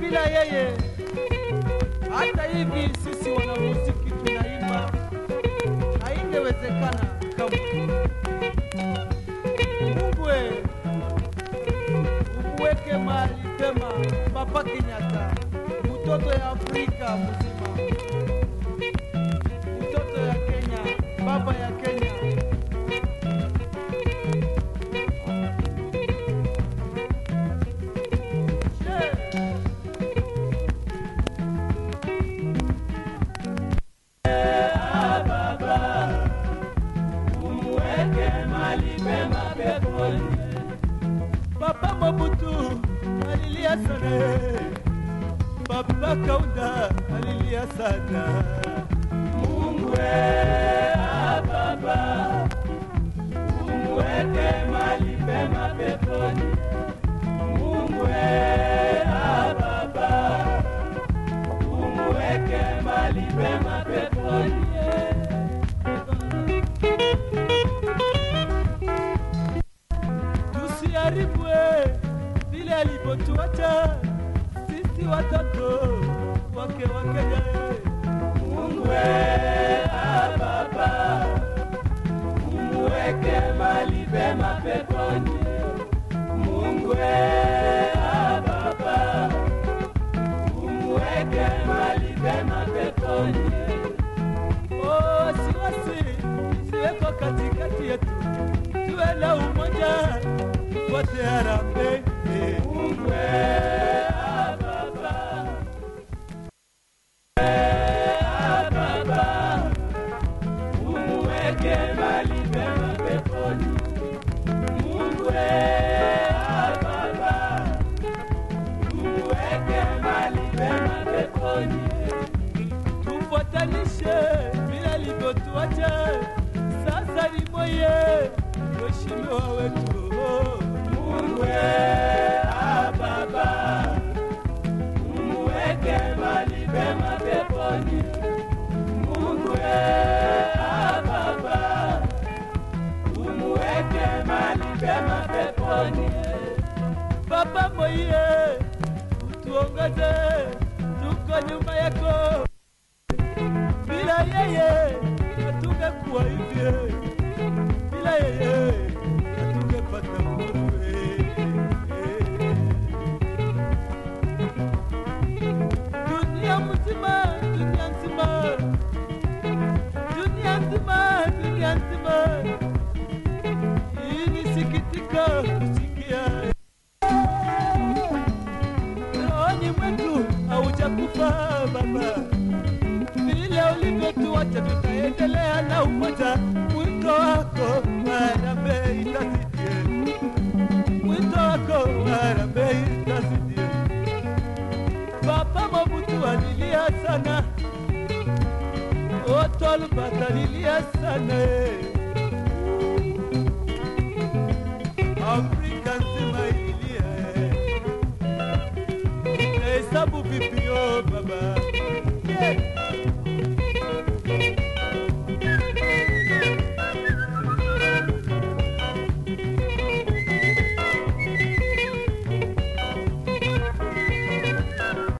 bila yeye. Hata hivi sisi wanamuziki tunaimba, haingewezekana kamwe. Mungu we, umuweke mahali pema Papa Kenyatta, mtoto ya Afrika mzima, mtoto ya Kenya, baba ya Kenya. Yeah. Papa Mobutu alilia sana, Papa Kaunda alilia sana. Mungu ah, Baba umweke mali pema peponi. Mungu ah, Baba umweke mali pema peponi. tusiharibwe vile alivyotuacha sisi watoto wake wa Kenya. Mungu ah, Baba umweke mali pema peponi. Mungu ah, Baba umweke mali pema peponi. Oh, wasiwasi isiweko katikati yetu, tuwe na umoja, tufuate harambee. Mungu ah, Baba ah, Baba umweke mali pema peponi. Mungu ah, Baba umweke mali pema peponi tufuatanishe vile alivyotuacha. Sasa ni moye mheshimiwa wetu Mungu ah, Baba umweke mali pema peponi. Mungu ah, Baba umweke mali pema peponi. Baba moye utuongoze, tuko nyuma yako bila yeye hatungekuwa hivi, bila yeye hatungepata nguvu. Dunia mzima, dunia nzima, dunia nzima, dunia nzima, hii ni sikitiko kusikia rohoni mwetu haujakufa Baba vile ulivyotuacha tutaendelea na umoja. Mwito wako harambee itasidie, mwito wako harambee itasidie. Papa Mobutu alilia sana, Otolbata alilia sana, Afrika nzima ililia. Hesabu vipi yo baba?